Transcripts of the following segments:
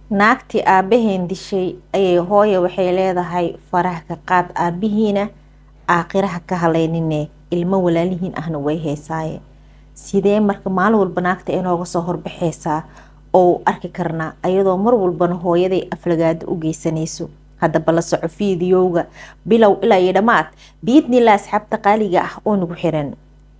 naagtii aabaheen dishay ayay hooya waxay leedahay faraha ka qaad aabihiina aakhiraha ka haleynine ilmo walaalihiin ahna way heysaaye sidee marka maalin walba naagta inooga soo horbaxaysaa oo arki karnaa ayadoo mar walbana hooyaday aflagaado u geysanayso haddaba la soco fiidiyowga bilow ilaa iyo dhammaad biidnillah asxaabta qaaliga ah oo nagu xiran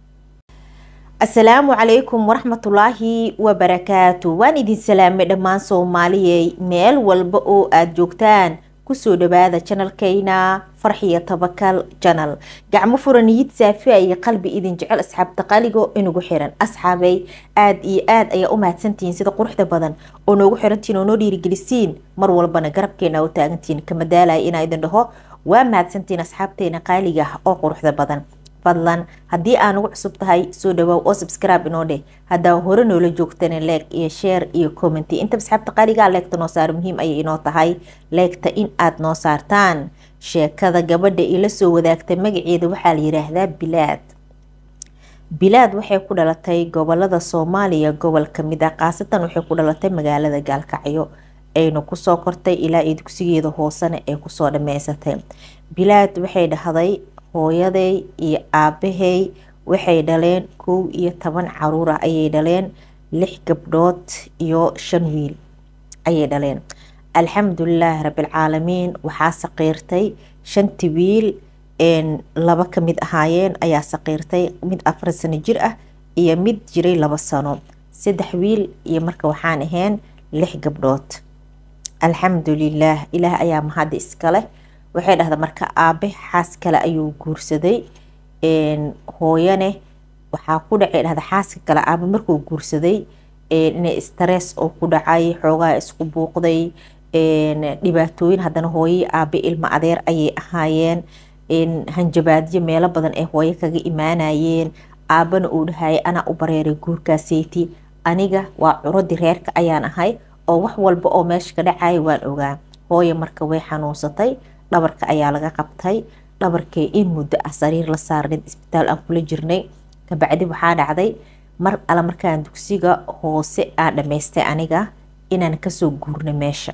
asalaamu calaykum waraxmatullaahi wabarakaatu waan idin salaamay dhammaan soomaaliyey meel walba oo aada joogtaan kusoo dhawaada janalkayna farxiyo tabakal janal gacmo furaniyid saafiya iyo qalbi idin jecel asxaabta qaaligo inagu xiran asxaabay aada iyo aada ayaa u mahadsantihiin sida quruxda badan oo noogu xirantihiin oo noo dhiirigelisiin mar walbana garabkeena u taagantihiin kama daalaya inaa idin dhaho waa mahadsantihiin asxaabteena qaaliga ah oo quruxda badan fadlan haddii aa nagu cusub tahay soo dhawaaw oo subscribe inoo dheh haddaa hore noola joogtana leeg iyo sheer iyo commenty inta asxaabta qaaligaa leegta noo saar muhiim ayay inoo tahay leegta in aad noo saartaan sheekada gabadha ila soo wadaagta magaceeda waxaa la yiraahdaa bilaad bilaad waxay ku dhalatay gobolada soomaaliya gobol kamid ah khaasatan waxay ku dhalatay magaalada gaalkacyo ayna kusoo kortay ilaa iyo dugsigeeda hoosena ay kusoo dhameysatay bilaad waxay dhahday hooyaday iyo aabahay waxay dhaleen kow iyo toban caruur ah ayay dhaleen lix gabdhood iyo shan wiil ayay dhaleen alxamdulilaahi rabilcaalamiin waxaa saqiirtay shanti wiil laba kamid ahaayeen ayaa saqiirtay mid afar sano jir ah iyo mid jiray laba sano saddex wiil iyo marka waxaan ahayn lix gabdhood alxamdulilaah ilaah ayaa mahadda iskaleh waxay dhahda marka aabe xaas kale ayuu guursaday hooyane waxaa ku dhacay dhahda xaaska kale aabe markuu guursaday inay stress oo ku dhacay xoogaa isku buuqday dhibaatooyin haddana hooyai aabe ilmo adeer ayay ahaayeen hanjabaadyo meelo badan ay hooyo kaga imaanayeen aabana uu dhahayay anaa u bareeray guurkaaseyti aniga waa curadii reerka ayaan ahay oo wax walba oo meesha ka dhacaya waan ogaa hooyo marka way xanuunsatay dhabarka ayaa laga qabtay dhabarkee in muddo ah sariir la saarneyd isbitaal aan kula jirnay kabacdi waxaa dhacday mar alle markaan dugsiga hoose aan dhamaystay aniga inaan kasoo guurna meesha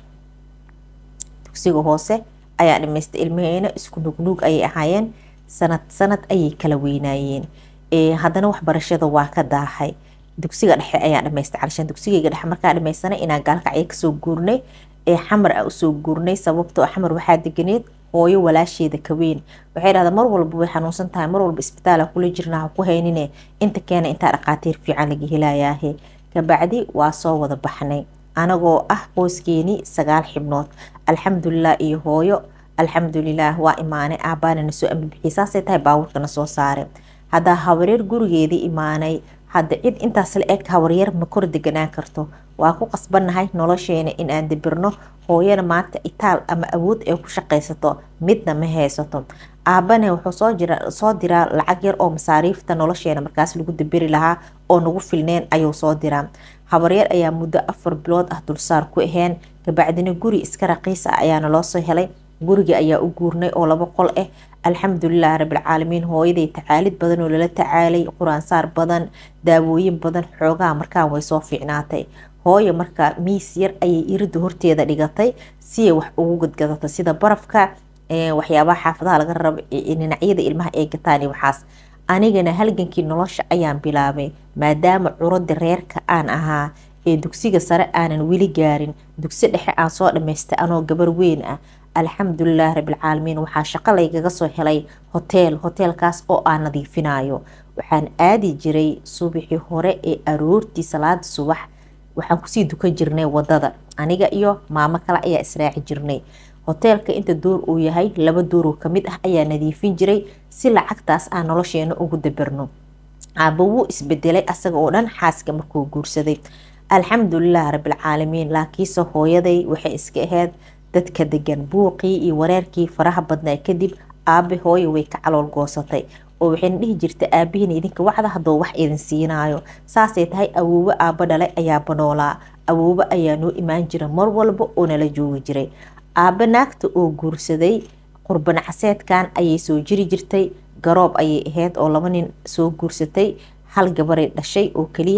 dugsiga hoose ayaa dhamaystay ilmaheena isku nugnuug ayay ahaayeen sanad sanad ayay kala weynaayeen haddana waxbarashada waa ka daahay dugsiga dhexe ayaan dhamaystay calishaan dugsigayga dhexe markaa dhamaysanay inaan gaalkacyo kasoo guurnay ee xamar a usoo guurnay sababtoo xamar waxaa deganeed hooyo walaasheeda kaweyn waxay dhahdaa mar walba way xanuunsan tahay mar walba isbitaala kula jirna ha ku haynine inta keena intaa dhaqaatiir fiican laga helayaahe kabacdi waa soo wada baxnay anagoo ah qoyskeeni sagaal xibnood alxamdulilah iyo hooyo alxamdulilah waa imaanay aabaana nasoo ambibixiyay saasay tahay baabuurkana soo saare haddaa hawareer gurigeedii imaanay hadda cid intaas la eg hawaryar ma kor deganaan karto waa ku qasbannahay nolosheena in aan dabirno hooyana maanta itaal ama awood ay ku shaqaysato midna ma haysato aabane wuxuu soo jira soo diraa lacag yar oo masaariifta nolosheena markaas lagu dabiri lahaa oo nagu filneen ayuu soo diraa habaryar ayaa muddo afar bilood ah dulsaar ku aheen kabacdina guri iska raqiis ah ayaana loo soo helay guriga ayaa u guurnay oo laba qol ah alxamdulilah rabilcaalamiin hooyaday tacaalid badan oo lala tacaalay quraansaar badan daawooyin badan xoogaha markaan way soo fiicnaatay hooyo marka miis yar ayay irida horteeda dhigatay siay wax ugu gadgadato sida barafka waxyaabaha xaafadaha laga rabo dhinacyada ilmaha ay gataan waxaas anigana halgankii nolosha ayaan bilaabay maadaama curada reerka aan ahaa ee dugsiga sare aanan weli gaarin dugsi dhexe aan soo dhamaystay anoo gabar weyn ah alxamdulilah rabilcaalamiin waxaa shaqo laygaga soo helay hoteel hoteelkaas oo aan nadiifinayo waxaan aadi jiray subaxii hore ee aroortii salaada subax waxaan kusii dukan jirnay wadada aniga iyo maamo kale ayaa israaci jirnay hoteelka inta door uu yahay laba dooroo kamid ah ayaa nadiifin jiray si lacagtaas aan nolosheena ugu dabirno aaba wuu isbedelay asaga oo dhan xaaska markuu guursaday alxamdulilah rabilcaalamiin laakiinse hooyaday waxay iska ahayd dadka degan buuqii iyo wareerkii faraha badnaa kadib aabe hooyo way ka calool goosatay oo waxayna dhihi jirta aabihiina idinka wacda haddoo wax idin siinaayo saasay tahay awoobo aabo dhalay ayaa banoolaa awoobo ayaa noo imaan jira mar walba oo nala joogi jiray aabbe naagta oo guursaday qurbanacseedkan ayay soo jiri jirtay garoob ayay ahayd oo laba nin soo guursatay hal gabaray dhashay oo keliya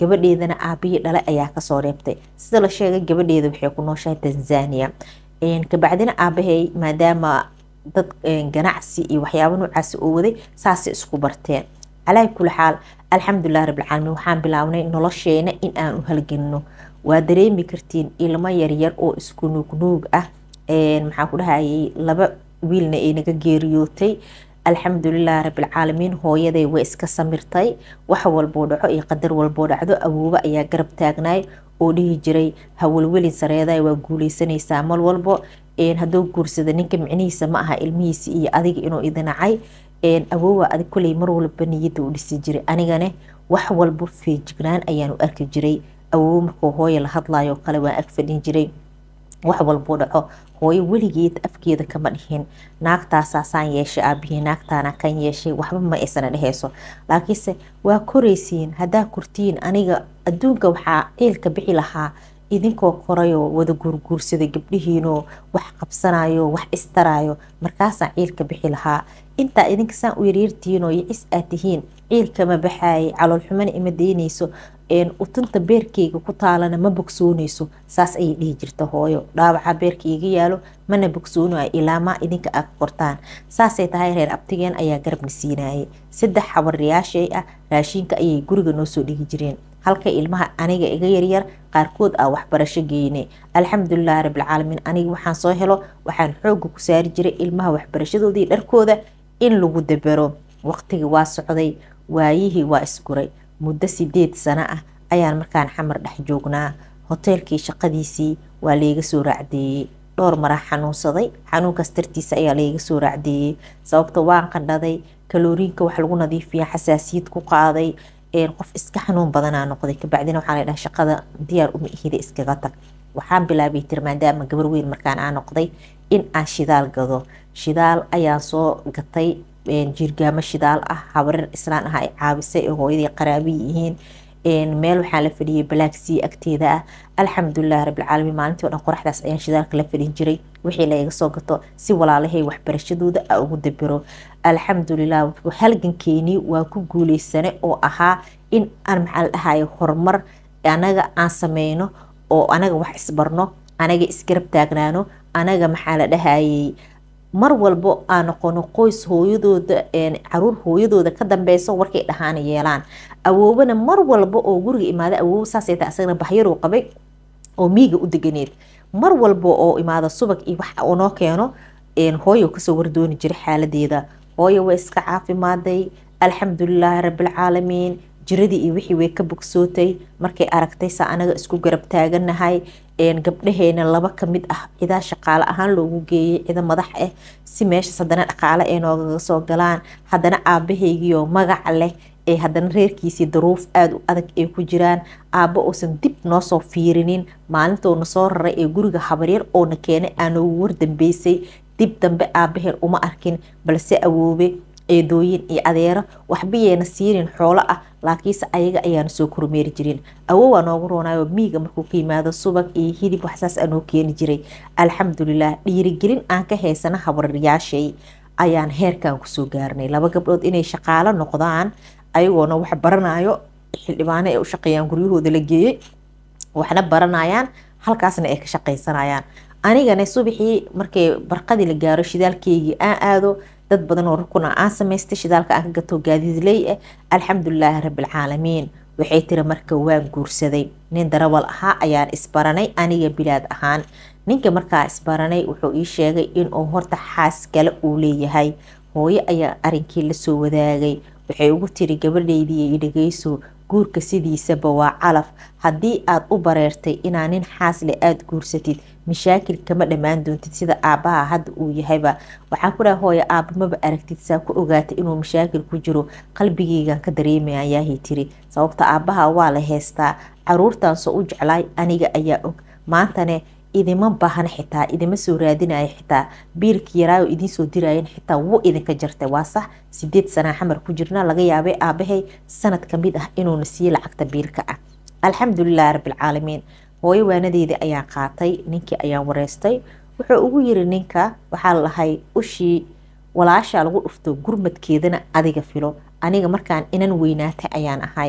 gabadheedana aabihii dhale ayaa kasoo reebtay sida la sheegay gabadheeda waxay ku nooshahay tanzania kabacdina aabahay maadaama dad ganacsi iyo waxyaaba noocaasi oo waday saasay isku barteen calaa kuli xaal alxamdulilah rabbilcaalamiin waxaan bilaabnay nolosheena in aan u halgelino waa dareemi kartiin ilmo yaryar oo isku nuugnuug ah maxaan ku dhahayay laba wiilna ay naga geeriyootay alxamdulilah rabbilcaalamiin hooyaday way iska samirtay wax walboo dhaco iyo qadar walboo dhacdo awoobo ayaa garab taagnaay oo dhihi jiray hawalwelin sareeday waa guuleysanaysaa mal walbo hadduu guursada ninka micnihiisa ma aha ilmihiisa iyo adiga inuu idinacay awoowa adig koley mar walba niyadda u dhisi jiray anigane wax walbo feejignaan ayaan u arki jiray awoowo markuu hooya la hadlayo kale waan ag fadhin jiray wax walbuu dhaco hooyo weligeed afkeeda kama dhihin naagtaasaasaan yeeshay aabihii naagtaana kan yeeshay waxba ma aysana dheheyso laakiinse waa koraysiin haddaa kortiin aniga adduunka waxaa ciilka bixi lahaa idinkoo korayoo wada guurguursada gabdhihiinoo wax qabsanayo wax istarayo markaasaan ciilka bixi lahaa intaa idinka saan u yaryartihiinoo yicis aad tihiin ciilkama baxaayay caloolxumana ima daynayso utunta beerkeyga ku taalana ma bogsoonayso saas ayay dhihi jirta hooyo dhaawaca beerka iga yaalo mana bogsoonayo ilaamaa idinka aad qortaan saasay tahay reer abtigeen ayaa garabna siinayay saddex xabariyaashay ah raashinka ayay guriga noo soo dhigi jireen halka ilmaha aniga iga yaryar qaarkood ah waxbarasho geynay alxamdulilahi rabbilcaalamiin aniga waxaan soo helo waxaan xooga ku saari jiray ilmaha waxbarashadoodii dharkooda in lagu dabero waqtigii waa socday waayihii waa isguray muddo sideed sano ah ayaan markaan xamar dhex joognaa hoteelkii shaqadiisii waa layga soo raacdeeyey dhowr maraa xanuunsaday xanuunkaas dartiisa ayaa layga soo raacdeeyey sababta waan qandhaday kalooriinka wax lagu nadiifiya xasaasiyad ku qaaday qof iska xanuun badanaa noqday kabacdina waxaa la dhaha shaqada diyaar uma ihida iskaga tag waxaan bilaabay tir maadaama gabar weyn markaan aa noqday in aan shidaal gado shidaal ayaan soo gatay jiirgaamo shidaal ah habarir islaan ah ay caabisay oo hooyadii qaraabi yihiin meel waxaa la fadhiyay balaagsii agteeda ah alxamdulilah rabbilcaalamiin maalintii o dhan qoraxdaas ayaan shidaalka la fadhin jiray wixii laiga soo gato si walaalahay waxbarashadooda a ugu dabiro alxamdulilah halgankeenii waa ku guuleysane oo ahaa in aan maxaa la dhahayo horumar anaga aan sameyno oo anaga wax isbarno anaga isgarab taagnaano anaga maxaa la dhahayay mar walbo aan noqono qoys hooyadooda caruur hooyadooda ka dambeyso warkay dhahaana yeelaan awoobana mar walba oo guriga imaada awoobo saasay tahay asagana baxyaruu qabay oo miiga u deganeed mar walba oo imaada subag iyo wax uu noo keeno hooyo kasoo wardooni jiray xaaladeeda hooyo way iska caafimaaday alxamdulilaahi rabbilcaalamiin jiradii iyo wixii way ka bogsootay markay aragtay saa anaga isku garab taaganahay gabdhaheena laba kamid ah cidaa shaqaale ahaan loogu geeyay cida madax ah si meeshaas haddana dhaqaale ay noogaga soo galaan haddana aabahaygiioo magac leh ee haddana reerkiisii daruuf aada u adag ay ku jiraan aabbo uusan dib noo soo fiirinin maalintoona soo raray ee guriga habaryar oona keenay aanoogu wardambeysay dib dambe aabaheen uma arkin balse awoobe eedooyin iyo adeero waxbayeena siinin xoolo ah laakiinse ayaga ayaana soo kormeeri jirin awowaa noogu roonayo miiga markuu ka yimaado subag iyo hidib waxsaas aanoo keeni jiray alxamdulilah dhiirigelin aan ka haysana habaryaashay ayaan heerkan kusoo gaarnay laba gabdhood inay shaqaalo noqdaan ayagoona wax baranayo xildhibaano ay u shaqeeyaan guryahooda la geeyey waxna baranayaan halkaasna ay ka shaqaysanayaan anigana subaxii markay barqadii la gaaro shidaalkeygii aan aado dad badan oo rukun ah aan samaystay shidaalka aan ka gato gaadiidley ah alxamdulilaahi rabbilcaalamiin waxay tiri marka waan guursaday nin darawal ahaa ayaan isbaranay aniga bilaad ahaan ninka markaa isbaranay wuxuu ii sheegay inuu horta xaas kale uu leeyahay hooyo ayaa arinkii lasoo wadaagay waxay ugu tiri gabadhaydii i dhageyso guurka sidiisaba waa calaf haddii aad u bareertay inaa nin xaasle aada guursatid mashaakil kama dhammaan doontid sida aabbaha hadda uu yahayba waxaan ku dhaha hooya aabba maba aragtid saa ku ogaatay inuu mashaakil ku jiro qalbigeygan ka dareemaya ayaahay tiri sababta aabbaha waa la heystaa caruurtan soo u jeclaay aniga ayaa og maantane idima baahna xitaa idima soo raadinaya xitaa biilka yaraayo idinsoo diraayan xitaa wuu idinka jartay waa sax sideed sanaa xamar ku jirna laga yaabay aabahay sanad kamid ah inuuna siiye lacagta biilka ah alxamdulilahi rabbilcaalamiin hooyo waanadeedii ayaan qaatay ninkii ayaan wareystay wuxuu ugu yiri ninka waxaa lahay ushii walaashaa lagu dhufto gurmadkeedana adiga filo aniga markaan inan weynaatay ayaan ahay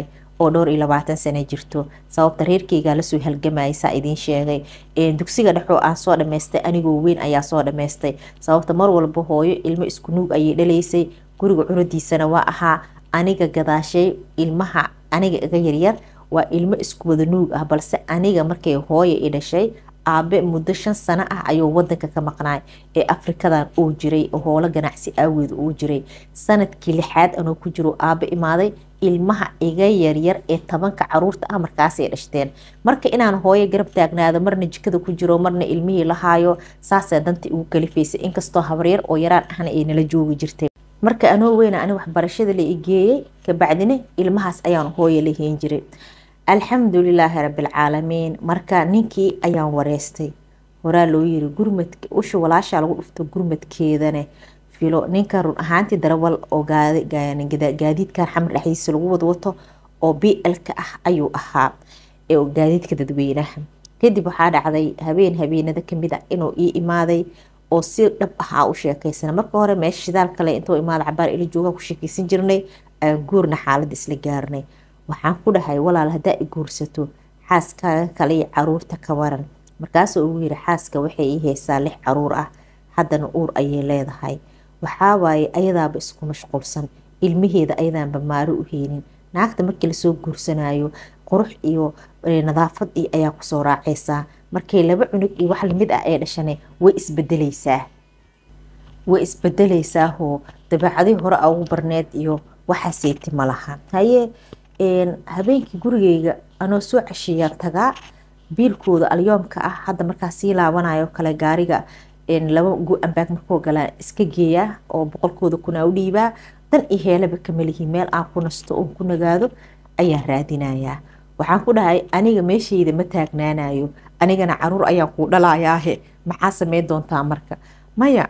oo dhowr iyo labaatan sano jirto sababta reerkeygaa lasoo halgamayay saa idiin sheegay dugsiga dhexoo aan soo dhamaystay anigoo weyn ayaa soo dhamaystay sababta mar walba hooyo ilmo isku nuug ayay dhalaysay guriga cunadiisana waa ahaa aniga gadaashay ilmaha aniga iga yaryar waa ilmo isku wada nuug ah balse aniga markay hooya i dhashay aabe muddo shan sano ah ayuu wadanka ka maqnaay ee afrikadan uu jiray oo hoolo ganacsi aaweed uu jiray sanadkii lixaad anuu ku jiro aabe imaaday ilmaha iga yaryar ee tobanka caruurta ah markaasay dhashteen marka inaan hooyo garab taagnaado marna jikada ku jiro marna ilmihii lahaayo saasee danta igu kalifaysay inkastoo habaryar oo yaraan ahna ay nala joogi jirtay marka anoo weyna ani waxbarashada la igeeyey kabacdina ilmahaas ayaan hooyo la heen jiray alxamdulilaahi rabilcaalamiin marka ninkii ayaan wareystay horaa loo yiri gurmadka usha walaashaa lagu dhufto gurmadkeedane filo ninka run ahaantii darawal oo gaadiidkan xamar dhexdiisa lagu wadwato oo b lka ah ayuu ahaa gaadiidka dadweynaha kadib waxaa dhacday habeen habeenada kamid ah inuu ii imaaday oo si dhab ah u sheekeysana marka hore meesha shidaal kale intuu imaada cabaar ila jooga ku sheekeysan jirnay aan guurna xaalada isla gaarnay waxaan ku dhahay walaal haddaa i guursato xaaskaaga kale iyo caruurta ka waran markaasuu ugu yiri xaaska waxay ii haysaa lix caruur ah haddana uur ayay leedahay waxawaaye ayadaaba isku mashquulsan ilmaheeda ayadaanba maaro u heynin naagta markii lasoo guursanayo qurux iyo nadaafad iyo ayaa kusoo raacaysaa markay laba cunug iyo wax lamid ah ee dhashane way isbedeleysaa way isbedeleysaahoo dabeecadii hore a ugu barneed iyo waxaaseyti ma laha haye habeenkii gurigeyga anoo soo cesheeyaan tagaa biilkooda alyoomka ah hadda markaa sii laabanayo kale gaariga laba go-anbaag markuu galaan iska geeyaa oo boqolkooda kunaa u dhiibaa dan iyo heelaba kamalihi meel aan ku nasto oon ku nagaado ayaan raadinayaa waxaan ku dhahay aniga meeshayda ma taagnaanayo anigana caruur ayaan kuu dhalayaahe maxaa sameyn doontaa marka maya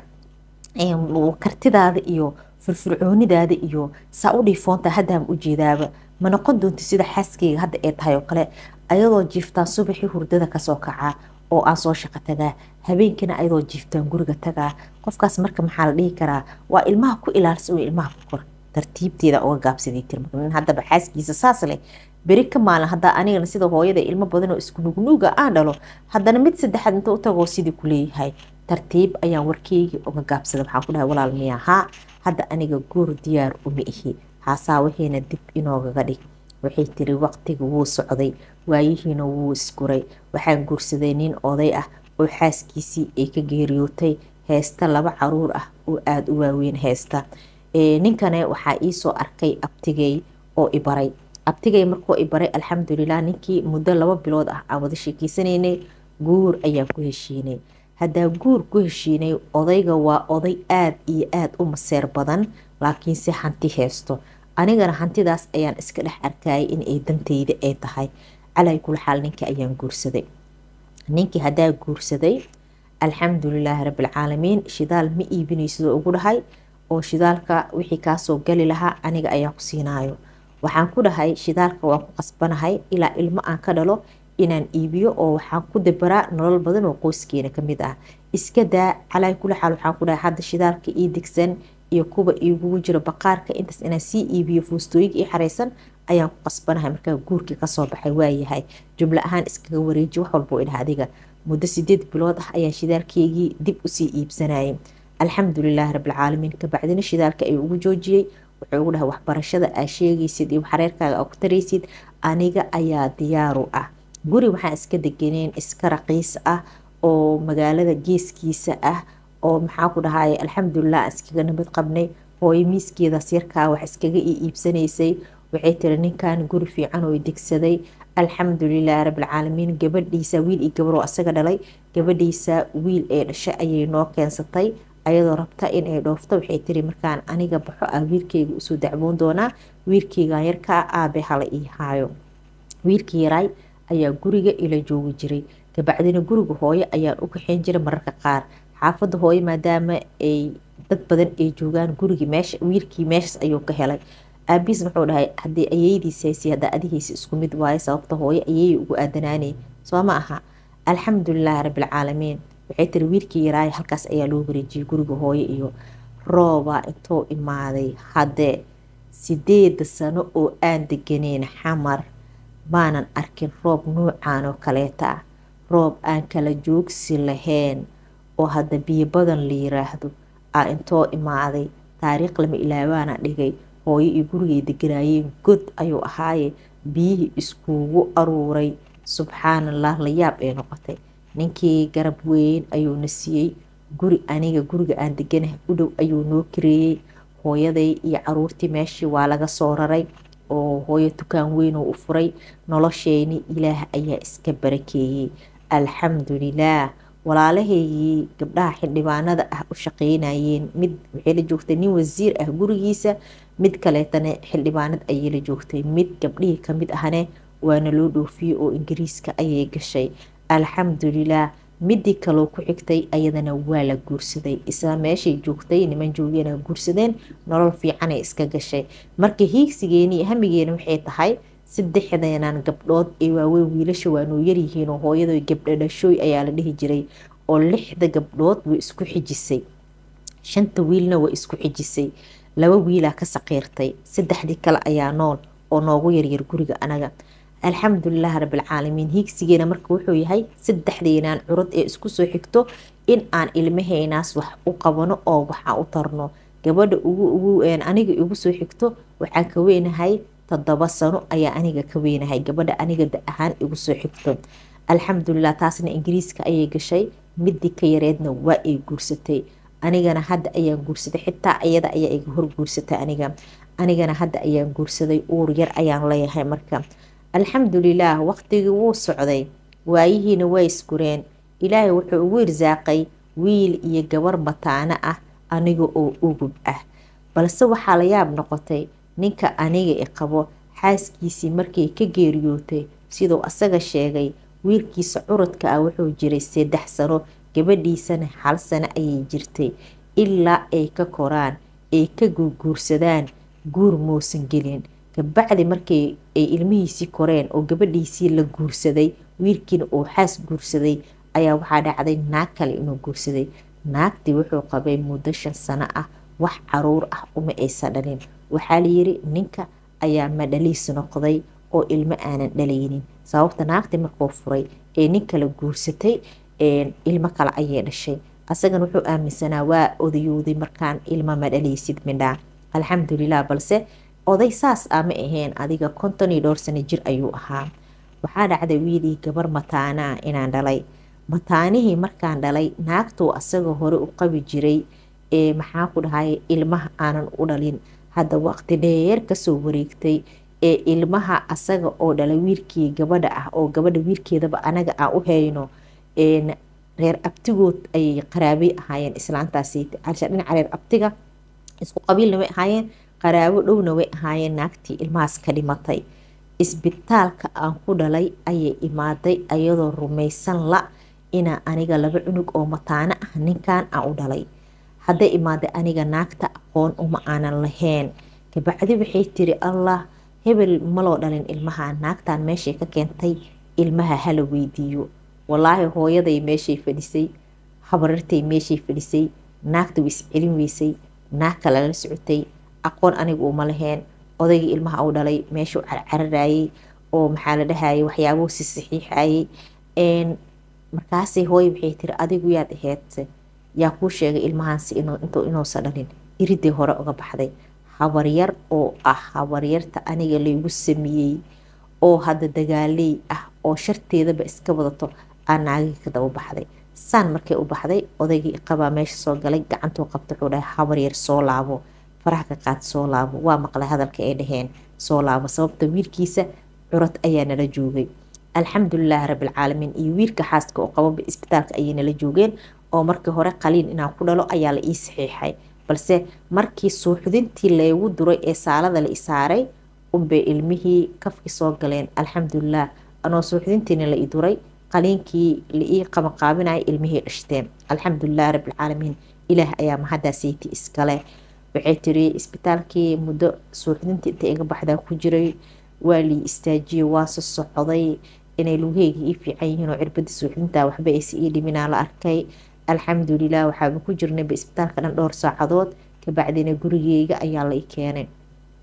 kartidaada iyo firfircoonidaada iyo saa u dhiifoonta haddaan ujeedaaba ma noqon doonti sida xaaskeyga hadda ee tahay oo kale ayadoo jiiftaan subaxii hurdada kasoo kacaa oo aan soo shaqo tagaa habeenkina ayadoo jiiftaan guriga tagaa qofkaas marka maxaa la dhihi karaa waa ilmaha ku ilaalisa ilmaha ku kor tartiibteeda uga gaabsaday tir haddaba xaaskiisa saas leh beri ka maalin haddaa anigana sida hooyada ilmo badan oo isku nugnuuga aan dhalo haddana mid saddexaad inta u tagoo sidii ku leeyahay tartiib ayaan warkeyga uga gaabsada waxaan ku dhahay walaal miya haa hadda aniga guur diyaar uma ihi haasaa waxayna dib inoogaga dhig waxay tiri waqtiga wuu socday waayihiina wuu isguray waxaan guursaday nin oday ah oo xaaskiisii ay ka geeriyootay heesta laba caruur ah oo aada u waaweyn heesta ninkane waxaa iisoo arkay abtigay oo ibaray abtigay markoo ibaray alxamdulilah ninkii muddo laba bilood ah aan wada sheekeysanaynay guur ayaan ku heshiinay haddaa guur ku heshiinay odayga waa oday aada iyo aada u maseer badan laakiinse hanti heesto anigana hantidaas ayaan iska dhex arkayay inay dantayda ay tahay calay kula xaal ninkii ayaan guursaday ninkii haddaa guursaday alxamdulilaahi rabbilcaalamiin shidaal ma iibinaysidoo ugu dhahay oo shidaalka wixii kaasoo gali lahaa aniga ayaa ku siinaayo waxaan ku dhahay shidaalka waan ku qasbanahay ilaa ilmo aan ka dhalo inaan iibiyo oo waxaan ku dabaraa nolol badan oo qoyskeena kamid ah iska daa calaa kula xaal waxaan ku dhahay hadda shidaalka ii degsan iyo kuwa iigugu jiro baqaarka intaas inaan sii iibiyo fuustooyinka ii xareysan ayaan ku qasbanahay markaa guurkii kasoo baxay waayahay jumlo ahaan iskaga wareeji wax walba idhaha adiga muddo sideed bilood ah ayaan shidaalkeygii dib usii iibsanayay alxamdulilaahi rabbilcaalamiin kabacdina shidaalka ayuu ugu joojiyey wuxuu ugu dhahay waxbarashada aa sheegaysid iyo xareerkaaga aa ku taraysid aniga ayaa diyaaru ah guri waxaan iska deganeen iska raqiis ah oo magaalada geeskiisa ah oo maxaa ku dhahay alxamdulilah aan iskaga nabad qabnay hooyo miiskeedaas yarkaa wax iskaga ii iibsanaysay waxay tiri ninkan guri fiican oo degsaday alxamdulilahi rabbilcaalamiin gabadhiisa wiil iyo gabar oo asaga dhalay gabadhiisa wiil ee dhashay ayay noo keensatay ayadoo rabta in ay dhoofto waxay tiri markaan aniga baxo ah wiilkeyga usoo dacwoon doonaa wiilkeygan yarkaa aabe hala ii haayo wiilkii yaraay ayaa guriga ila joogi jiray kabacdina guriga hooyo ayaan u kaxeyn jiray mararka qaar xaafadda hooyo maadaama ay dad badan ay joogaan gurigii meesha wiilkii meeshaas ayuu ka helay aabiis wuxuu dhahay haddii ayeydiis haysi haddaa adihiisa isku mid waayo sababta hooyo ayeey ugu aadanaanay soo ma aha alxamdulilaahi rabbilcaalamiin waxay tiri wiilkii yaraay halkaas ayaa loo wareejiyay guriga hooyo iyo rooba intuu imaaday haddee sideeda sano oo aan deganeyn xamar maanan arkin roob nuucan oo kaleeta ah roob aan kala joogsi lahayn oo hadda biyo badan la yiraahdo aa intoo imaaday taariikh lama ilaabaana dhigay hooyo iyo gurigay deganaayeen god ayuu ahaaye biyihii iskugu aruuray subxaanallah la yaab ee noqotay ninkii garab weyn ayuuna siiyey guri aniga guriga aan deganahay u dhow ayuu noo kareeyey hooyaday iyo caruurtii meeshii waa laga soo raray oo hooyo dukaan weyn oo u furay nolosheeni ilaah ayaa iska barakeeyey alxamdulilaah walaalahaygii gabdhaha xildhibaanada ah u shaqeynayeen mid waxay la joogtay nin wasiir ah gurigiisa mid kaleetana xildhibaanad ayay la joogtay mid gabdhihii kamid ahne waana loo dhoofiyey oo ingiriiska ayay gashay alxamdulilaah midii kaloo ku xigtay ayadana waa la guursaday isla meeshay joogtay niman joogiyana guursadeen nolol fiicanay iska gashay marka hiigsigeeni hamigeena waxay tahay saddexdeenan gabdhood ee waaweyn wiilasha waanuu yaryihiinoo hooyada gabdhadhashooy ayaa la dhihi jiray oo lixda gabdhood way isku xijisay shanta wiilna way isku xijisay laba wiilaa ka saqiirtay saddexdii kale ayaa nool oo noogu yaryar guriga anaga alxamdulilah rabilcaalamiin hiigsigeena marka wuxuu yahay saddexdeenaan curad ee isku soo xigto in aan ilmahaynaas wax u qabano oo waxaa u tarno gabadha ugu aniga igu soo xigto waxaa ka weynahay toddoba sano ayaa aniga ka weynahay gabadha aniga da ahaan igu soo xigto alxamdulilah taasna ingiriiska ayay gashay midii ka yareedna waa ay guursatay anigana hadda ayaan guursaday xitaa iyada ayaa iga hor guursatay aniga anigana hadda ayaan guursaday uur yar ayaan leeyahay marka alxamdulilaah waqtigii wuu socday waayihiina waa isgureen ilaahay wuxuu ugu irsaaqay wiil iyo gabar mataano ah aniga oo ugub ah balse waxaa la yaab noqotay ninka aniga i qabo xaaskiisii markay ka geeriyootay siduu asaga sheegay wiilkiisa curadka ah wuxuu jiray saddex sano gabadhiisana hal sano ayay jirtay ilaa ay ka koraan ay ka guurguursadaan guur muusan gelin kabacdi markay ay ilmihiisii koreen oo gabadhiisii la guursaday wiilkiina uu xaas guursaday ayaa waxaa dhacday naag kale inuu guursaday naagtii wuxuu qabay muddo shan sano ah wax caruur ah uma aysan dhalin waxaa layiri ninka ayaa madhaliis noqday oo ilmo aanan dhalaynin sababta naagtii markuu furay ee nin kale guursatay ilmo kale ayay dhashay asagana wuxuu aaminsanaa waa odayooday markaan ilmo ma dhalaysid midhaa alxamdulilah balse oday saas ah ma ahayn adiga konton iyo dhowr sano jir ayuu ahaa waxaa dhacday wiilii gabar mataanaa inaan dhalay mataanihii markaan dhalay naagtuu asaga hore u qabi jiray ee maxaa ku dhahay ilmaha aanan u dhalin hadda waqti dheer kasoo wareegtay ee ilmaha asaga oo dhalay wiilkii gabadha ah oo gabadha wiilkeedaba anaga aan u hayno reer abtigood ayay qaraabay ahaayeen islaantaasi dhinaca reer abtiga isku qabiilna way ahaayeen qaraabo dhowna way ahaayeen naagtii ilmahaas ka dhimatay isbitaalka aan ku dhalay ayay imaaday ayadoo rumaysan la inaa aniga laba cunug oo mataano ah ninkan aan u dhalay hadday imaaday aniga naagta aqoon uma aanan lahayn kabacdi waxay tiri allah hebel maloo dhalin ilmaha naagtan meeshay ka keentay ilmaha hala weydiiyo walaahi hooyaday meeshay fadhisay habarartay meeshay fadhisay naagta way iscelin weysay naag kale la socotay aqoon aniga uma lahayn odaygii ilmaha u dhalay meeshuu carcararayay oo maxaa la dhahayay waxyaabuu si saxiixayay markaasay hooye waxay tiri adigu yaad aheedse yaa kuu sheegay ilmahaansi inuusan dhalin iridii hore uga baxday habaryar oo ah habaryarta aniga laygu sameeyey oo hadda dagaaley ah oo sharteedaba iska wadato aa naagii ka daba baxday saan markay u baxday odaygii qabaa meesha soo galay gacantuu qabta wuxuu dhahay habaryar soo laabo faraha ka qaad soo laabo waa maqlay hadalka ay dhaheen soo laabo sababta wiilkiisa curad ayaa nala joogay alxamdulilahi rabilcaalamiin iyo wiilka xaaska oo qababa isbitaalka ayay nala joogeen oo markii hore qaliin inaan ku dhalo ayaa la ii saxiixay balse markii suuxdintii laygu duray ee saalada la isaaray unbay ilmihii kafkii soo galeen alxamdulilah anoo suuxdintiina la i duray qaliinkii la ii qabanqaabinaya ilmihii dhashteen alxamdulilah rabilcaalamiin ilaah ayaa mahadaasaytii iskale waxay tiri isbitaalkii muddo suuxdintii inta iga baxdaa ku jiray waa lii istaajiyey waase socday inay lugeygii ii fiican yihiin oo cirbadii suuxdinta waxba aysi ii dhiminaa la arkay alxamdulilah waxaaba ku jirnayba isbitaalka dhan dhowr saacadood kabacdina gurigeyga ayaa la i keenay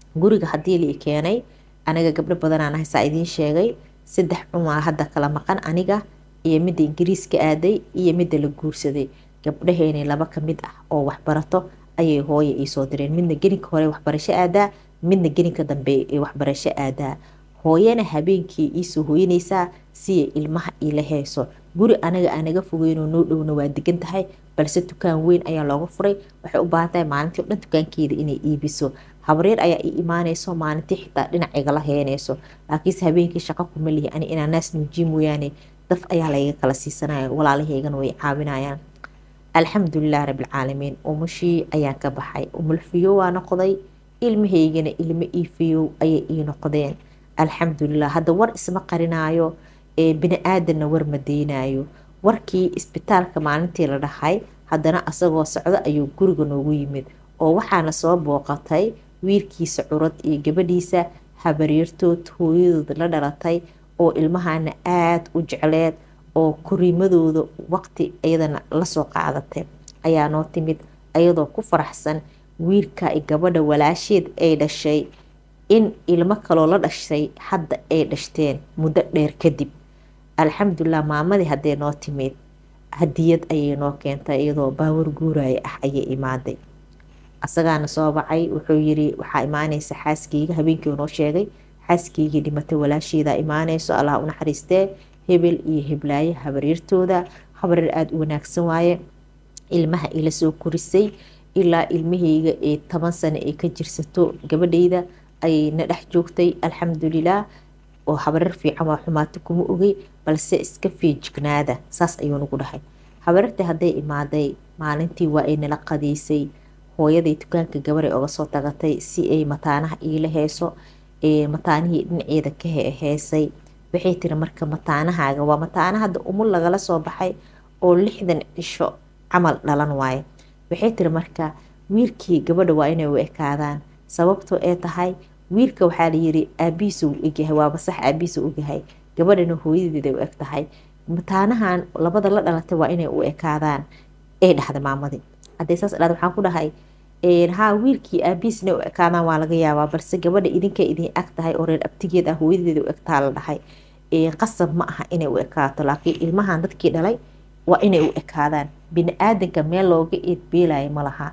guriga haddii lii keenay aniga gabdho badanaan ahay saa idiin sheegay saddex cumaa hadda kala maqan aniga iyo midda ingiriiska aaday iyo midda la guursaday gabdhaheeni laba ka mid ah oo waxbarato ayay hooya iisoo direen midna geninka hore waxbarasho aadaa midna geninka dambe ee waxbarasho aadaa hooyana habeenkii iisoo hooyanaysaa siya ilmaha iila heyso guri anaga aanaga fogeynoo noo dhowna waa degan tahay balse dukaan weyn ayaa looga furay waxay u baahan tahay maalintii o dhan dukaankeeda inay iibiso habreer ayaa ii imaanayso maalintii xitaa dhinac igala heenayso laakiinse habeenkii shaqo kuma lihi ani inaa naas nuujiye mooyaane daf ayaa layga kala siisanaya walaalahaygana way caawinayaan alxamdulilah rabilcaalamiin umushii ayaan ka baxay umulfiyo waa noqday ilmahaygana ilmo iifiyow ayay ii noqdeen alxamdulilah hadda war isma qarinaayo ee bini-aadanna war ma deynayo warkii isbitaalka maalintii la dhahay haddana asagoo socdo ayuu guriga noogu yimid oo waxaana soo booqatay wiilkiisa curad iyo gabadhiisa habaryartood hooyadood la dhalatay oo ilmahana aada u jecleed oo koriimadooda waqti iyadana lasoo qaadatay ayaa noo timid ayadoo ku faraxsan wiilka gabadha walaasheed ay dhashay in ilmo kaloo la dhashay hadda ay dhashteen muddo dheer kadib alxamdulilah maamadii haddee noo timid hadiyad ayay noo keentay iyadoo baawar guuraya ah ayay imaaday asagaana soo bacay wuxuu yiri waxaa imaanaysa xaaskeyga habeenkii noo sheegay xaaskeygai dhimatay walaasheeda imaanayso allah u naxariistee hebel iyo heblaaye habaryartooda habaryar aada u wanaagsan waaye ilmaha ila soo korisay ilaa ilmahayga ee toban sano ay ka jirsato gabadhayda ayay na dhex joogtay alxamdulilah oo habarar fiican waa xumaato kuma ogey balse iska feejignaada saas ayuu nagu dhahay habarartii hadday imaaday maalintii waa ay nala qadiisay hooyaday dukaanka gabaray oga soo tagatay si ay mataanaha iila heeso mataanihii dhinaceeda ka heesay waxay tiri marka mataanahaaga waa mataana hadda umul lagala soo baxay oo lixdan cisho camal dhalan waaye waxay tiri marka wiilkii gabadha waa inay u ekaadaan sababtoo ee tahay wiilka waxaa layiri aabihiisa u egyahay waaba sax aabihiisa ogyahay gabadhana hooyadeeda u eg tahay mataanahan labada la dhalatay waa inay u ekaadaan ee dhahda maamadii hadday saas dhahda waxaan ku dhahay haa wiilkii aabihiisna u ekaadaan waa laga yaabaa balse gabadha idinka idin ag tahay oo reer abtigeed ah hooyadeeda u egtaa la dhahay qasab ma aha inay u ekaato laakiin ilmahan dadkii dhalay waa inay u ekaadaan bini-aadanka meel looga eedbeelaya ma laha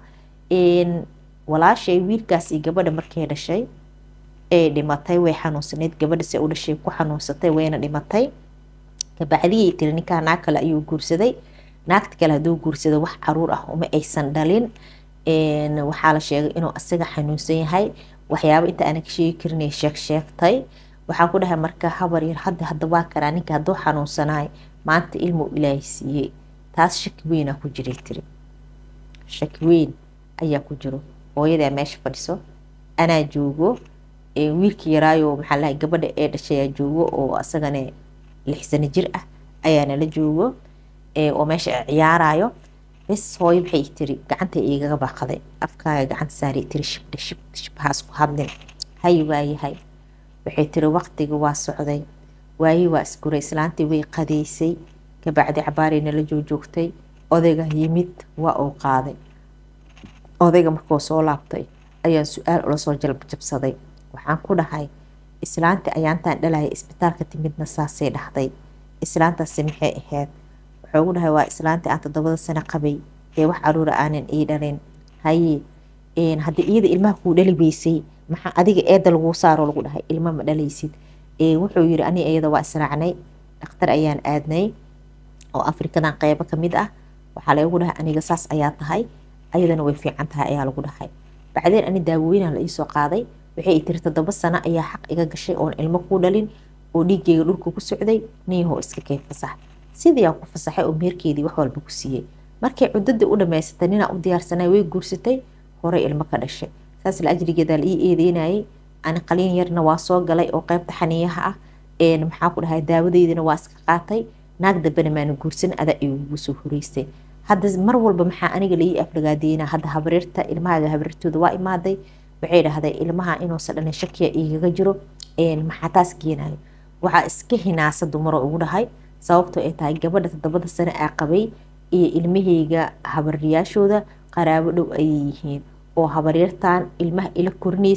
walaashay wiilkaas iyo gabadha markay dhashay ee dhimatay way xanuunsaneyd gabadha se u dhashay ku xanuunsatay wayna dhimatay kabacdiyay tiri ninkaa naag kale ayuu guursaday naagta kale hadduu guursado wax caruur ah uma aysan dhalin waxaa la sheegay inuu asaga xanuunsan yahay waxyaaba inta aana ka sheegi karinay sheeg sheegtay waxaa ku dhahay marka habar yar hadda hadda waa karaa ninka hadduu xanuunsanaay maanta ilmuu ilaahay siiyey taas shaki weynaa ku jiray tiri shaki weyn ayaa ku jiro hooyadaa meesha fadhiso anaa joogo wiilkii yaraayo maxaa lahay gabadha ee dhashayaa joogo oo asagana lix sano jir ah ayaa nala joogo oo meesha ciyaarayo bes hooyo maxay tiri gacanta igaga baaqaday afkaaga gacanta saari tiri shibdha shib shibhaas ku hadlin hay waayahay waxay tiri waqtiga waa socday waayi waa isguray islaantii way qadeysay kabacdi cabaaray nala joojoogtay odayga yimid waa uu qaaday odayga markuu soo laabtay ayaan su-aal ula soo jalbjabsaday waxaan ku dhahay islaantii ayaantaan dhalaya isbitaalka timidna saasay dhahday islaantaasi maxay ahayd wuxuu ugu dhahay waa islaantii aan toddobada sano qabay ee wax caruura aanan ii dhalin haye haddii iyada ilmaha kuu dhali weysay maxaa adiga eeda laguu saaro lagu dhahay ilma ma dhalaysid wuxuu yiri ani iyada waa israacnay dhakhtar ayaan aadnay oo afrikadan qeybo kamid ah waxaa lagu dhahay aniga saas ayaa tahay ayadana way fiican tahay ayaa lagu dhahay bacdeen ani daawooyinaa la iisoo qaaday waxay tiri toddoba sano ayaa xaq iga gashay oon ilmo kuu dhalin oo dhiiggeyga dhulka ku socday niyahoo iska keen fasax sidii aan ku fasaxay oo meerkeedii wax walba ku siiyey markay cuddadii u dhammaysatay ninaa u diyaarsanay way guursatay horey ilmo ka dhashay saas la ajrigeedaa la ii eedeynayay ani qaliin yarna waa soo galay oo qeybta xaniyaha ah maxaa ku dhahay daawadeydina waa iska qaatay naag dambena maana guursan adaa igugu soo horeysay hadda mar walba maxaa aniga laii aflagaadeynaa hadda habareerta ilmahaaga habareertooda waa imaaday waxay dhahday ilmaha inuusan dhalin shakiya igaga jiro maxaa taas keenayo waxaa iska hinaasa dumaro ugu dhahay sababtoo ay tahay gabadha toddobada sano aa qabay iyo ilmahayga habaryaashooda qaraabo dhow ayay yihiin oo habaryartan ilmaha ila korinaysay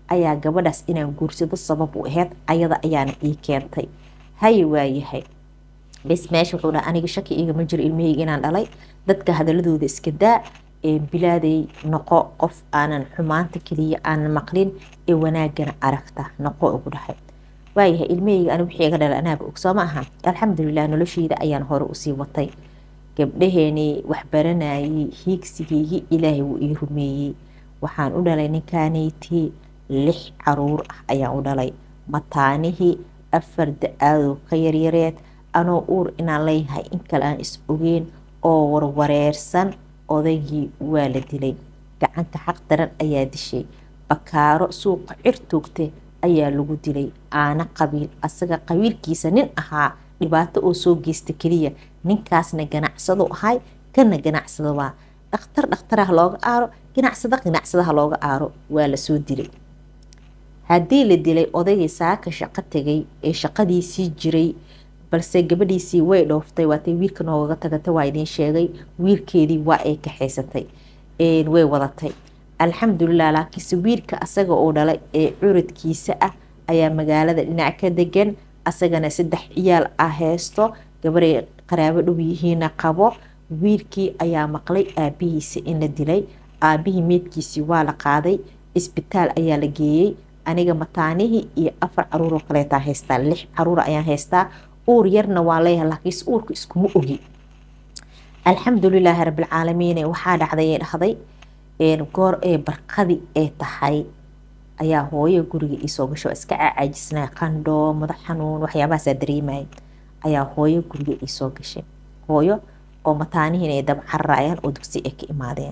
ayaa gabadhaas inaan guursado sabab u aheyd ayada ayaana ii keentay haye waayahay bes meesha wuxuu dhaha aniga shaki igama jiro ilmahayga inaan dhalay dadka hadaladooda iska daa bilaaday noqo qof aanan xumaanta keliya aanan maqlin ee wanaagana aragta noqo ugu dhahay waayahay ilmahayga ani wixii iga dhalay anaaba og soo ma aha alxamdulilah nolosheyda ayaan hore usii watay gabdhaheenii waxbaranayay hiigsigeygii ilaahay wuu ii rumeeyey waxaan u dhalay ninkaanaytii lix caruur ah ayaan u dhalay mataanihii afar da-aadoo ka yaryareed anoo uur inaan leeyahay in kale aan is ogeyn oo warwareersan odaygii waa la dilay gacanka xaq daran ayaa dishay bakaaro suuqa cir toogte ayaa lagu dilay aana qabiil asaga qabiilkiisa nin ahaa dhibaato oo soo geysta keliya ninkaasna ganacsado ahay kana ganacsado waa dhakhtar dhakhtaraha looga aaro ganacsada ganacsadaha looga aaro waa lasoo dilay haddii la dilay odaygii saaka shaqo tegay ee shaqadiisii jiray balse gabadhiisii way dhooftay waatay wiilka noogaga tagatay waa idiin sheegay wiilkeedii waa ay kaxaysatay way wadatay alxamdulilah laakiinse wiilka asaga oo dhalay ee curadkiisa ah ayaa magaalada dhinac ka degan asagana saddex ciyaal ah heysto gabaray qaraabo dhow yihiina qabo wiilkii ayaa maqlay aabihiisa in la dilay aabihii meedkiisii waa la qaaday isbitaal ayaa la geeyey aniga mataanihii iyo afar caruuroo kaleetaa haystaa lix caruur ayaan haystaa uur yarna waa leeyahay laakiinse uurka iskuma ogi alxamdulilaahi rabbilcaalamiin waxaa dhacday ee dhahday goor ee barqadi ee tahay ayaa hooyo guriga iisoo gasho iska cacaajisnaa qandho madax xanuun waxyaabahaasaa dareemaya ayaa hooyo guriga iisoo gashay hooyo oo mataanihiin ay daba cararayaan oo dugsi ay ka imaadeen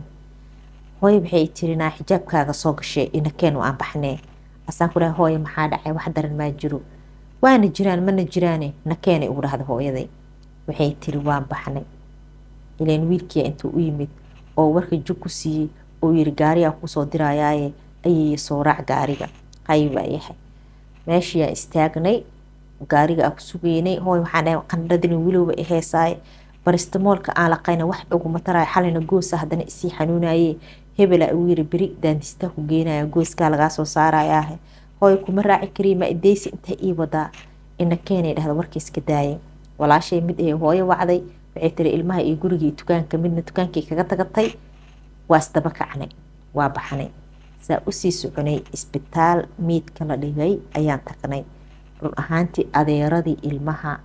hooyo waxay tirinaa xijaabkaaga soo gashay inakeen aan baxnee asaan ku dhahay hooyo maxaa dhacay wax daran maa jiro waana jiraan mana jiraane nakeenay ugu dhahda hooyaday waxay tiri waan baxnay ilaan wiilkiia intuu u yimid oo warka jug ku siiyey oo yiri gaariyaa kusoo dirayaaye ayay soo raac gaariga hay waayahay meeshiyaa istaagnay gaariga aa ku sugeynay hooy waxaan dhahay qandhadini wilowba i heesaaye baristamoolka aan laqayna wax uguma taraayo xalina goosa haddana isii xanuunaye hebela uu yiri beri daandistaa ku geenaya gooskaa lagaa soo saarayaahe hooy kuma raaci kariya ma ideysi intaa ii wadaa ina keenay dhahda warka iska daayay walaashay mid ee hooyo wacday waxay tiri ilmaha iyo gurigii dukaanka midna dukaankii kaga tagatay waa isdaba kacnay waa baxnay saa usii soconay isbitaal miidka la dhigay ayaan tagnay run ahaantii adeeradii ilmaha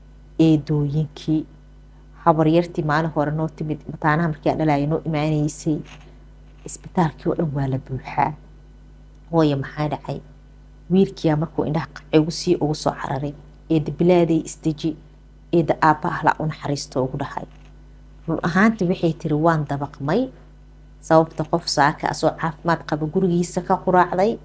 eedooyinkii habaryartii maalin hore noo timid mataanaha markii aan dhalaya noo imaaneysay isbitaalkii oo dhan waa la buuxaa hooye maxaa dhacay wiilkiyaa markuu indhaha qacigu sii ugu soo cararay eeda bilaaday isdeji eeda aabba ahla u naxariisto ugu dhahay run ahaantii waxay tiri waan dabaqmay sababta qof saaka asoo caafimaad qaba gurigiisa ka quraacday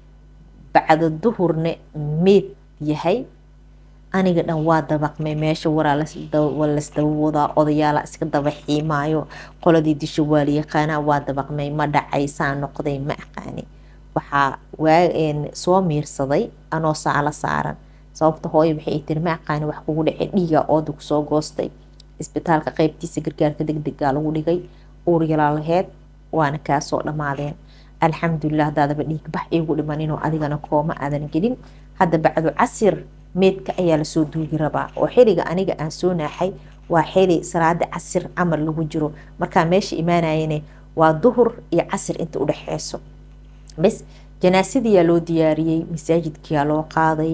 bacda duhurne meed yahay aniga dhan waa dabaqmay meesha waraa lasdaba wadaa odayaala iska daba xiimaayo qoladii disha waa la yaqaanaa waa dabaqmay ma dhacay saa noqday ma aqaani waxaa soo miirsaday anoo saala saaran sababta hooyo waxay tiri ma aqaani wax kugu dhacay dhiiga ooda kusoo goostay isbitaalka qeybtiisa gargaarka degdegaa lagu dhigay uur yalaa laheyd waana kaasoo dhammaadeen alxamdulilah hadaadaba dhiigbax iigu dhimaninoo adigana kooma aadan gelin hadda bacdu casir meedka ayaa lasoo duugi rabaa oo xiliga aniga aan soo naaxay waa xili salaada casir camal lagu jiro markaa meesha imaanayane waa duhur iyo casir inta udhexeyso bes janaasadiyaa loo diyaariyey masaajidkiyaa loo qaaday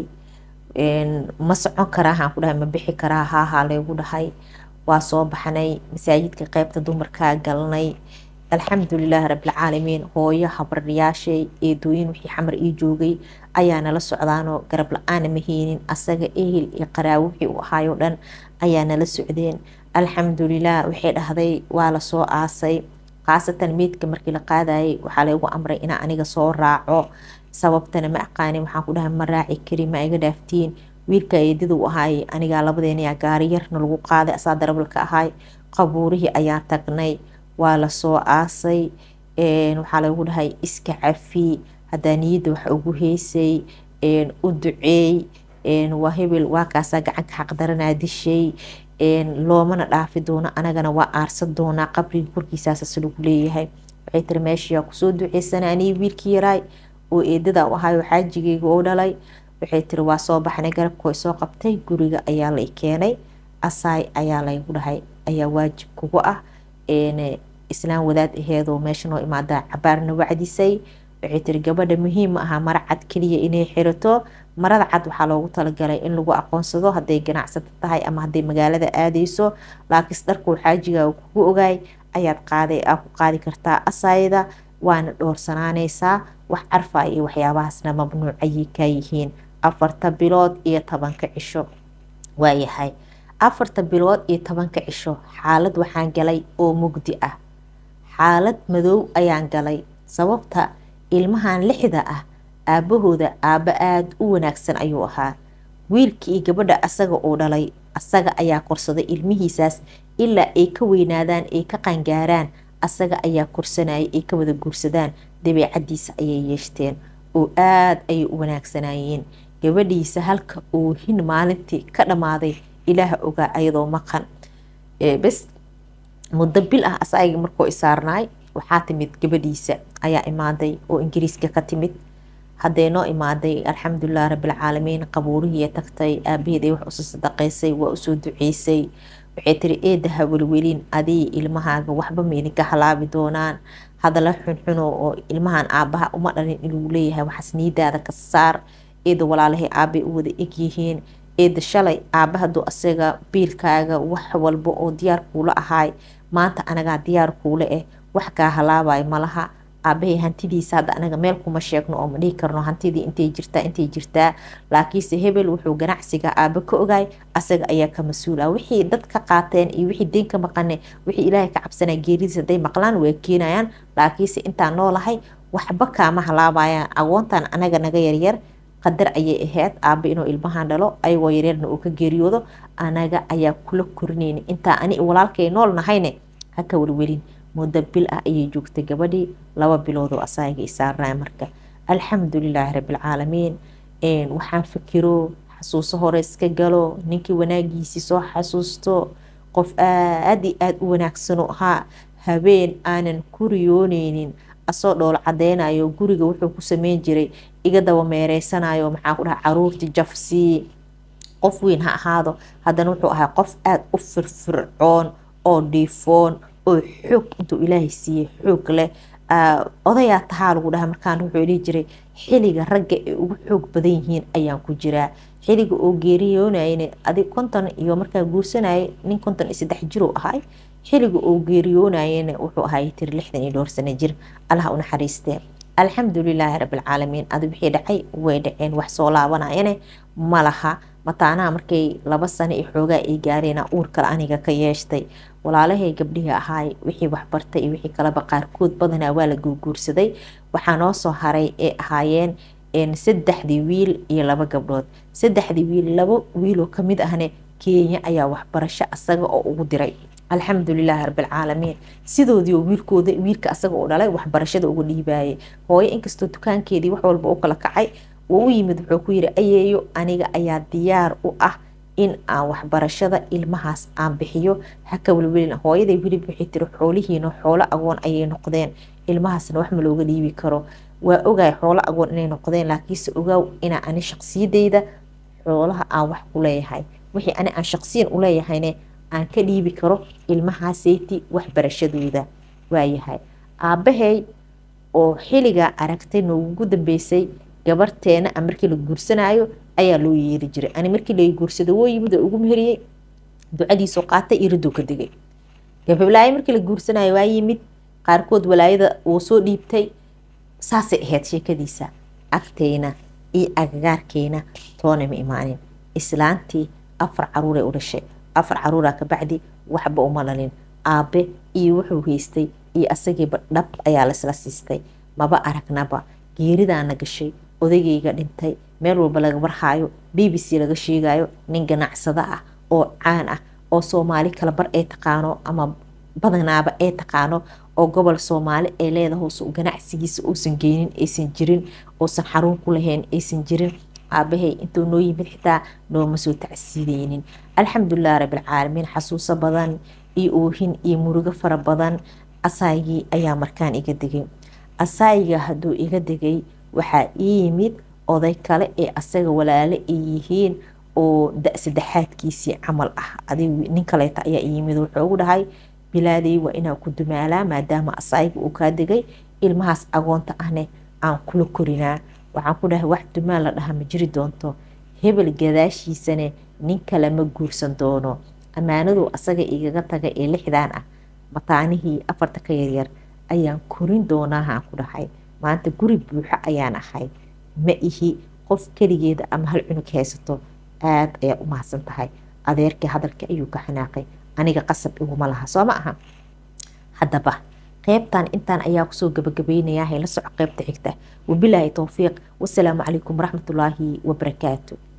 ma socon karaahaan ku dhahay ma bixi karaa haahaa laygu dhahay waa soo baxnay masaajidka qeybta dumarkaa galnay alxamdulilaah rabilcaalamiin hooyo habaryaashay eedooyin wixii xamar ii joogay ayaa nala socdaanoo garab la-aana maheynin asaga ehel iyo qaraawo wixii u ahaayo dhan ayaa nala socdeen alxamdulilah waxay dhahday waa lasoo aasay khaasatan meydka markii la qaadayay waxaa laygu amray inaa aniga soo raaco sababtana ma aqaani waxaan ku dhahay ma raaci kari ma iga dhaaftiin wiilka eedida u ahaay anigaa labadeenayaa gaari yarna lagu qaaday asaa darabalka ahaay qabuurihii ayaan tagnay waa lasoo aasay waxaa lagu dhahay iska cafi hadaa niyadda wax ugu heysay u duceey waa hebel waa kaasaa gacanka xaqdaranaa dishay loomana dhaafi doono anagana waa aarsan doonaa qabriga korkiisaasas lagu leeyahay waxay tiri meeshayaa kusoo duceysana anii wiilkii yaraay oo eedada u ahayo xaajigeyga oo dhalay waxay tiri waa soo baxnay garabka way soo qabtay guriga ayaa lay keenay asaay ayaa laygu dhahay ayaa waajib kugu ah islaan wadaad aheedoo meesha noo imaadaa cabaarna wacdisay waxay tiri gabadha muhiim ma aha mara cad keliya inay xirato marada cad waxaa loogu talagalay in lagu aqoonsado hadday ganacsato tahay ama hadday magaalada aadeyso laakiinse dharkuu xaajigaa kugu ogaay ayaad qaaday aa ku qaadi kartaa asaayada waana dhowrsanaaneysaa wax carfa iyo waxyaabahaasna mamnuuc ayay kaa yihiin afarta bilood iyo tobanka cisho waayahay afarta bilood iyo tobanka cisho xaalad waxaan galay oo mugdi ah xaalad madow ayaan galay sababta ilmahan lixda ah aabahooda aabbo aada u wanaagsan ayuu ahaa wiilkii iyo gabadha asaga uu dhalay asaga ayaa korsaday ilmihiisaas ilaa ay ka weynaadaan ay ka qangaaraan asaga ayaa korsanayay ay ka wada guursadaan dabeecadiisa ayay yeeshteen oo aada ayay u wanaagsanayeen gabadhiisa halka uu hin maalintii ka dhammaaday ilaaha ogaa ayadoo maqan bes muddo bil ah asayga markuu isaarnaay waxaa timid gabadhiisa ayaa imaaday oo ingiriiska ka timid hadday noo imaaday alxamdulilah rabbilcaalamiin qabuurihii tagtay aabaheed ay wax usoo sadaqaysay waa usoo duceysay waxay tiri eedaha welwelin adii ilmahaaga waxba maydinka halaabi doonaan hadala xunxuno oo ilmahan aabaha uma dhalin inuu leeyahay waxaas niidaada ka saar eeda walaalahay aabay u wada egyihiin eeda shalay aaba haduu asaga biilkaaga wax walba oo diyaar kuula ahaay maanta anagaa diyaar kuula eh wax kaa halaabayo malaha aabahay hantidiisa hadda anaga meel kuma sheegno oo ma dhihi karno hantidii intay jirtaa intay jirtaa laakiinse hebel wuxuu ganacsiga aaba ka ogaay asaga ayaa ka mas-uula wixii dad ka qaateen iyo wixii deen ka maqane wixii ilaahay ka cabsanaya geeridiis hadday maqlaan waa keenayaan laakiinse intaan noolahay waxba kaama halaabayaan agoontan anaga naga yaryar qadar ayay ahayd aaba inuu ilmahan dhalo ayagoo yaryarna uu ka geeriyoodo anaga ayaa kula korinayna intaa ani walaalkay nool nahayne haka welwelin muddo bil ah ayay joogtay gabadhii laba biloodoo asaaga isaarnay marka alxamdulilaahi rabbilcaalamiin waxaan fikiro xasuuso hore iska galo ninkii wanaagiisii soo xasuusto qof aada i aada u wanaagsano ahaa habeen aanan ku riyooneynin asoo dhool cadeynayo guriga wuxuu ku sameyn jiray iga daba meereysanayo maxaa ku dhaha caruurtii jafsii qof weyn ha ahaado haddana wuxuu ahaa qof aada u firfircoon oo dhiifoon oo xoog intuu ilaahay siiyey xoog leh odayaa tahaa lagu dhaha markaan wuxuu dhihi jiray xiliga ragga ay ugu xoog badan yihiin ayaan ku jiraa xiliga oo geeriyoonayna adig konton iyo markaa guursanayay nin konton iyo saddex jir uu ahay xiliga oo geeriyoonayana wuxuu ahay tiri lixdan iyo dhowr sano jir allah u naxariistee alxamdulilaahi rabbilcaalamiin adi wixii dhacay way dhaceen wax soo laabanayane ma laha mataanaha markay laba sano iyo xoogaa ay gaareena uur kale aniga ka yeeshtay walaalahay gabdhihii ahaay wixii waxbartay iyo wixii kaleba qaarkood badanaa waa la guurguursaday waxaa noo soo haray ee ahaayeen saddexdii wiil iyo laba gabdhood saddexdii wiil laba wiiloo kamid ahne kenya ayaa waxbarasho asaga oo ugu diray alxamdulilaahi rabbilcaalamiin sidoodii oo wiilkooda wiilka asaga u dhalay waxbarashada uga dhiibaayay hooyo inkastoo dukaankeedii wax walba u kala kacay uu u yimid wuxuu ku yiri ayeeyo aniga ayaa diyaar u ah in aan waxbarashada ilmahaas aan bixiyo haka welwelin hooyaday welib waxay tiri xoolihiina xoolo agoon ayay noqdeen ilmahaasna wax ma looga dhiibi karo waa ogaay xoolo agoon inay noqdeen laakiinse ogaaw inaa ani shaqsiyadeyda xoolaha aan wax ku leeyahay wixii ani aan shaqsiyan u leeyahayne aan ka dhiibi karo ilmahaaseyti waxbarashadooda waayahay aabbahay oo xiligaa aragtay noogugu dambeysay gabarteena a markii la guursanaayo ayaa loo yeeri jiray ani markii la guursada woo yimid oo ugu meheriyey ducadiisoo qaatay iriduu ka digay gabablaayo markii la guursanayo waa yimid qaarkood walaayada uu soo dhiibtay saasay ahayd sheekadiisa agteyna iyo agagaarkeena toona ma imaanin islaantii afar caruuray u dhashay afar caruuraa kabacdi waxba uma dhalin aabe iyo wuxuu haystay iyo asagiiba dhab ayaa laisla siistay maba aragnaba geeridaana gashay odagayga dhintay meel walba laga barhaayo b b c laga sheegayo nin ganacsada ah oo caan ah oo soomaali kala bar ay taqaano ama badanaaba ay taqaano oo gobol soomaali ay leedahay ganacsigiisa uusan geynin aysan jirin uusan xarun ku lahayn aysan jirin aabahay intuu noo yimid xitaa nooma soo tacsiideynin alxamdulilah rabbilcaalamiin xasuuso badan iyo oohin iyo murugo fara badan asaygii ayaa markaan iga degay asaayiga hadduu iga degay waxaa ii yimid oday kale ee asaga walaalo ay yihiin oo da saddexaadkiisii camal ah adig nin kaleeta ayaa ii yimid wuxuu ugu dhahay bilaadey waa inaa ku dumaalaa maadaama asayga uu kaa degay ilmahaas agoonta ahne aan kula korinaa waxaan ku dhahay wax dumaal la dhaha ma jiri doonto hebel gadaashiisane nin kale ma guursan doono ammaanadu asaga igaga taga ee lixdaan ah mataanihii afarta ka yaryar ayaan korin doonaahaan ku dhahay maanta guri buuxo ayaan ahay ma ihi qof keligeeda ama hal cunug haysato aada ayaa u mahadsan tahay adeerkii hadalka ayuu ka xanaaqay aniga qasab iguma laha soo ma aha haddaba qeybtan intaan ayaa kusoo gabagabaynayaa hayla soco qeybta xigta wabilaahi towfiiq wasalaamu calaykum waraxmatullaahi wabarakaatu